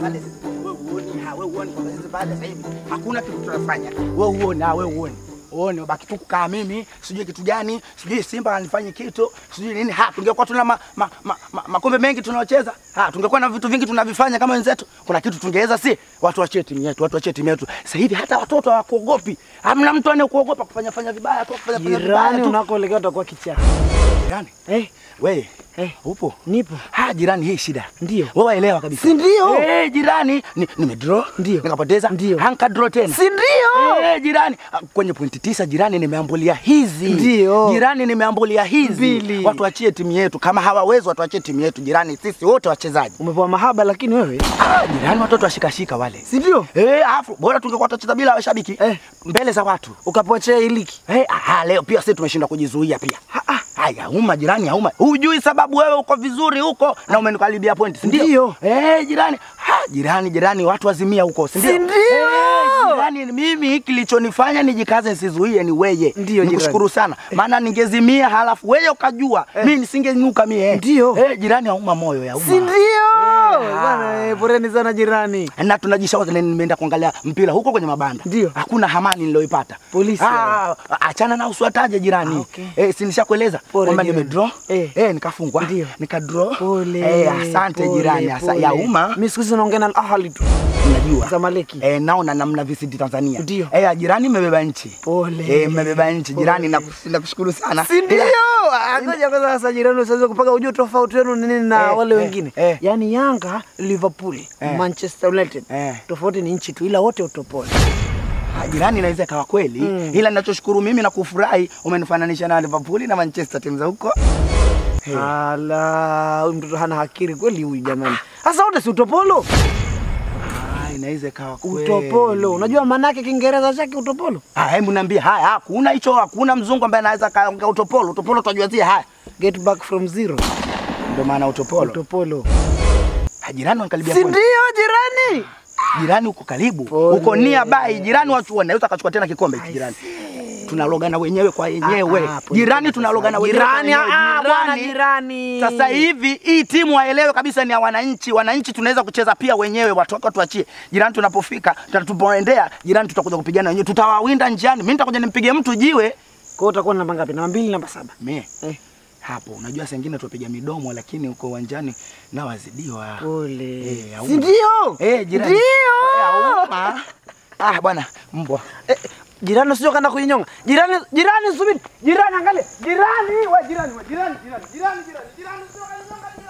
pale sisi wewe uone, ha wewe uone kwa sisi pale sasa hivi hakuna kitu tunafanya. Wewe uone, ha wewe uone. Uone baki tu kukaa mimi, sijui kitu gani, sijui Simba anifanye kitu, sijui nini. Ha tungekuwa tuna ma, ma, ma, ma, makombe mengi tunaocheza. Ha tungekuwa na vitu vingi tunavifanya kama wenzetu. Kuna kitu tungeweza si? Watu wachie timu yetu, watu wachie timu yetu. Sasa hivi hata watoto hawakuogopi. Hamna mtu anayekuogopa kufanya fanya vibaya tu, kufanya fanya vibaya Jirani tu. unakoelekea utakuwa kichaka. Jirani, Eh, wewe eh, upo? nipo. Ha jirani, hii shida. Ndio. Wewe waelewa kabisa. Si ndio? Eh, jirani, ni, nimedraw. Ndio. Nikapoteza. Ndio. Hanka draw tena. Si ndio? Eh, jirani, ah, kwenye pointi tisa jirani nimeambulia hizi. Ndio. Jirani nimeambulia hizi. Mbili. Watu wachie timu yetu. Kama hawawezi watu wachie timu yetu. Jirani, sisi wote wachezaji. Umepewa mahaba lakini wewe. Ah, jirani watoto washikashika wale. Si ndio? Eh, afu bora tungekuwa tutacheza bila washabiki. Eh. Mbele za watu. Ukapewa chea iliki. Eh, ah, leo pia sisi tumeshindwa kujizuia pia. Haya, uma jirani, hauma. Hujui sababu wewe uko vizuri huko na umenikaribia point, si ndio? Ndio. Eh, jirani. Ha, jirani, jirani watu wazimia huko, si ndio? Si ndio? Eh, jirani, mimi kilichonifanya nijikaze nisizuie ni weye. Ndio, Nikushukuru sana. Maana ningezimia halafu wewe ukajua, mimi nisingenyuka mie. Ndio. Eh, jirani hauma moyo ya uma. Si ndio? Eh, Bwana, eh, poreni sana jirani. na tunajishauri nimeenda kuangalia mpira huko kwenye mabanda. Ndio. Hakuna hamani niliyoipata. Polisi Ah, achana na uswataje jirani. Ah, okay. Eh, si nishakueleza Pole kwamba jirani. nimedraw. Eh. Eh, nikafungwa. Ndio. Nikadraw. Pole. Eh, asante pole, jirani. Asa, pole. ya umma Mimi siku hizi naongea na Al Ahly tu. unajua. Zamaleki. Eh, naona namna visiti Tanzania. Ndio. Eh, jirani mmebeba nchi. Pole. Eh, mmebeba nchi jirani Pole. nakush- nakushukuru sana. Si ndio? Ila- Ngoja kwanza sasa jirani usiweze kupaka ujue tofauti wenu ni nini na Eh, wale eh, wengine. eh. Yaani Yanga, Liverpool, Eh. Manchester United. Eh. Tofauti ni nchi tu ila wote utopole. Ah, jirani inaweza ikawa kweli Mm. ila ninachoshukuru mimi na kufurahi umenifananisha na Liverpool na Manchester timu za huko. Hey. Ala, huyu mtoto hana hakiri kweli huyu jamani. Sasa wote si utopolo? Ah, inaweza ikawa kweli. Utopolo. Unajua maana yake Kiingereza chake utopolo? Ah, hebu niambie haya, hakuna hicho, hakuna mzungu ambaye anaweza kaongea utopolo. Utopolo tunajua zie haya. Get back from zero. Ndio maana utopolo. Utopolo. Ah, jirani wanakaribia Si point. ndio jirani? Jirani uko karibu. Pole. Uko nia bai, jirani watu wanaweza kachukua tena kikombe hiki jirani. Tunalogana wenyewe kwa wenyewe. Ah, ah, pole jirani pole tunalogana sasa. wenyewe. kwa Jirani, wenyewe. ah, bwana jirani. Sasa hivi hii timu waelewe kabisa ni ya wananchi. Wananchi tunaweza kucheza pia wenyewe, watu wako tuachie. Jirani tunapofika, tunapoendea, jirani tutakuja kupigana wenyewe. Tutawawinda njiani. Mimi nitakuja nimpige mtu jiwe. Kwa hiyo utakuwa na namba ngapi? Namba mbili, namba saba. Mie Eh. hapo unajua saa ingine tuwapiga midomo, lakini uko uwanjani na wazidiwa. Pole. Eh, hauma. Si ndio? Eh, jirani. Ndio. Eh, hauma. Ah, bwana mbwa. Eh, jirani usije kaenda kuinyonga. Jirani, jirani subiri. Jirani angalia. Jirani, we jirani, we jirani, jirani, jirani, jirani, jirani usije kaninyonga.